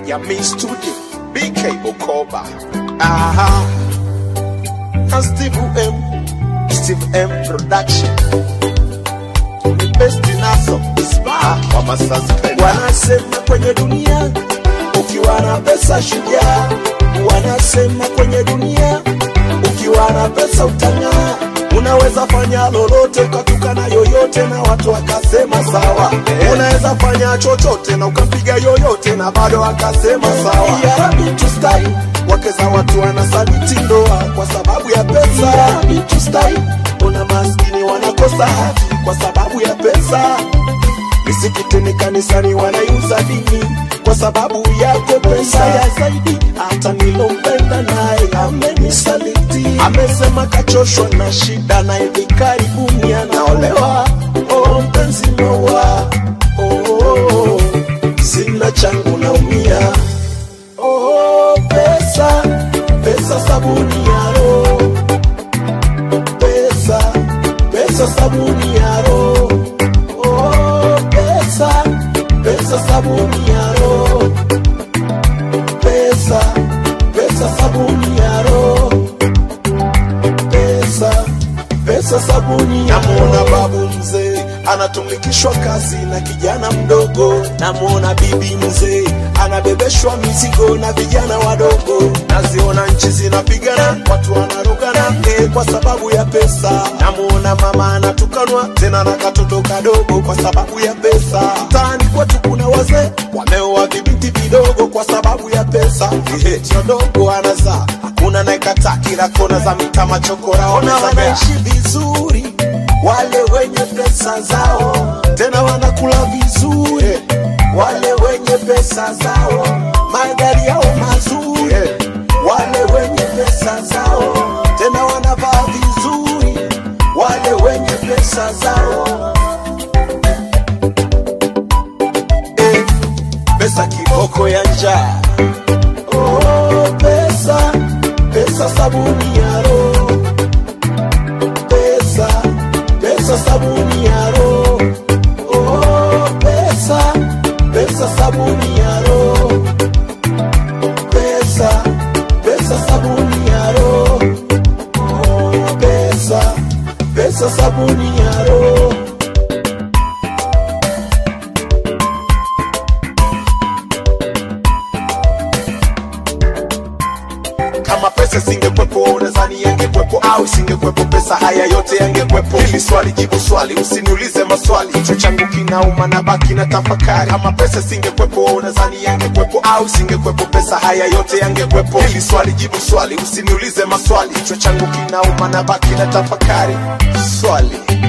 Yami Studio, BK Bukoba. Aha. Na Steve M, Steve M Production. The best naso is back. Kwa masaspenda. Wanasema kwenye dunia ukiwa na pesa shujaa. Wanasema kwenye dunia ukiwa na pesa utang'aa. Unaweza fanya lolote ukatukana yoyote na watu wakasema sawa. Unaweza fanya chochote na ukampiga yoyote na bado akasema sawa. Ya Rabbi tustai, wake za watu wanasaliti ndoa kwa sababu ya pesa. Ya Rabbi tustai, una maskini wanakosa haki kwa sababu ya pesa. Misikitini, kanisani wanaiuza dini kwa sababu yako pesa ya zaidi. Hata nilompenda naye amenisaliti, amesema kachoshwa na shida na hivi karibuni anaolewa. Oh, mpenzi maua, oh, sina changu naumia. Oh, pesa, pesa sabuni ya roho, pesa, pesa sabuni ya roho. Oh, pesa, pesa sabuni ya roho. Pesa, pesa sabuni ya roho. Pesa, pesa sabuni ya Namuona babu mzee anatumikishwa kazi na kijana mdogo. Namuona bibi mzee anabebeshwa mizigo na vijana wadogo. Naziona nchi zinapigana, watu wanarogana eh, kwa sababu ya pesa. Namuona mama anatukanwa tena na katoto kadogo kwa sababu ya pesa. Mtaani kwetu kuna wazee wameoa vibinti vidogo kwa sababu ya pesa. Ehe, sio dogo anazaa, hakuna naekataa, kila kona za mitaa machokora ona wanaishi vizuri wale wenye pesa zao, tena wanakula vizuri wale wenye pesa zao, magari yao mazuri wale wenye pesa zao, tena wanavaa vizuri wale wenye pesa zao. Eh, pesa kiboko ya njaa. Oh, pesa, pesa sabuni ya roho. Pesa, pesa sabuni ya roho. Oh, pesa, pesa sabuni ya roho. Pesa, pesa sabuni ya roho. Oh, pesa, pesa sabuni ya roho. kama pesa singekwepo unadhani yangekwepo au singekwepo pesa haya yote yangekwepo hili swali jibu swali usiniulize maswali kichwa changu kinauma na baki na tafakari kama pesa singekwepo unadhani yangekwepo au singekwepo pesa haya yote yangekwepo hili swali jibu swali usiniulize maswali kichwa changu kinauma na baki na tafakari swali